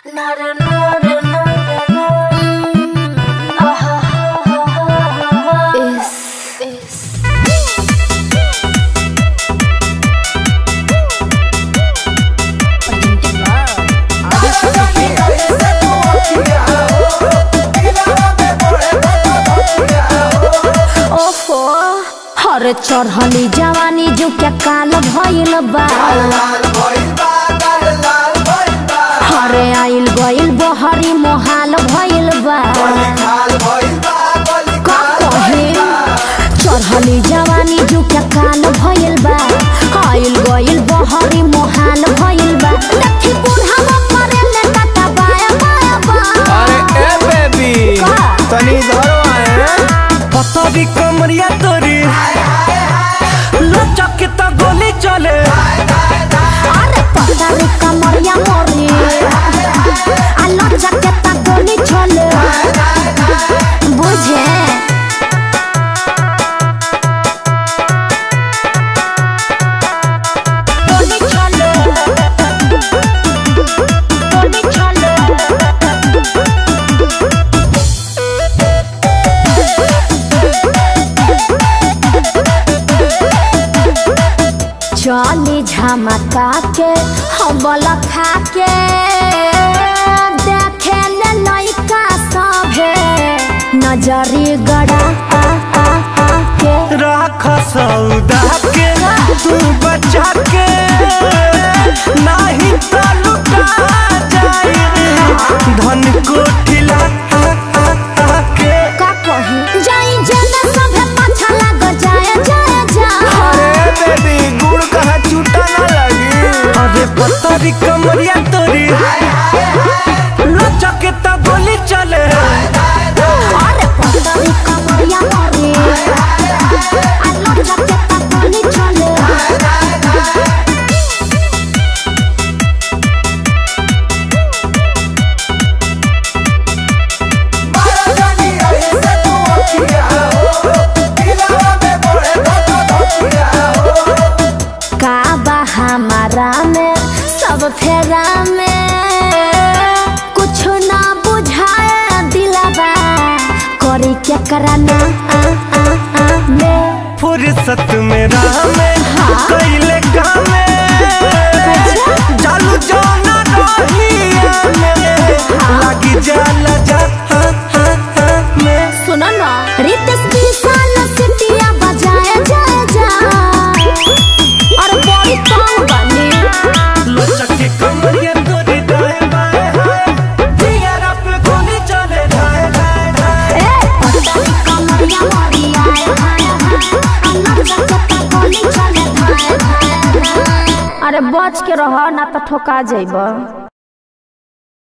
ओफो हर चढ़ली जवानी जो क्या काल भइल बा हरे आइल गइल बहरी मोहाल भइल बा का कहे चढ़ली जवानी जो क्या काल भइल बा आइल गइल बहरी मोहाल भइल बा देखी बूढ़ा मरे ले टाटा बाया बाया बा अरे ए बेबी का? तनी इधर आए पतरी कमरिया तोरी लचक के तो गोली चले अरे पतरी कमरिया मोरी आलो जकेता गोली छोले बुझे गोली छोले गोली छोले चली झमका के हबल खा के देखे ले लइका सभे नजरी गड़ा आ आ आ के राख सौदा के तू बचा के नाही तो लुटा जाई धन कोठिला के का कही जाई जेना सभे पाछा लाग जाए जाए जा अरे बेबी गुड़ कहाँ छूटा ना लगी अरे पतरी कमरिया तोरी लचक के तो गोली चले अरे पतरी कमरिया मोरी आलो जकेता गोली छोले का बा हमारा में सब फेरा में कुछ ना बुझाए दिलाबा करी क्या कराना आ आ आ में फुर्सत में राह में कैले काम जालू जाना रही लगी जाला जा हाँ, हाँ, हाँ, में सुनो ना रितेश विशाल सिटिया बजाए जाए जा और बड़ी तंग बनी लचक के कमरिया तोरी दाएं बाएं हाय दियारा पे गोली चले धाए धाए धाए ए पतली कमरिया मोरी आए हाय हाय अन्ना जगता गोली चले धाए धाए धाए। अरे बच के रह ना तो ठोका जाइब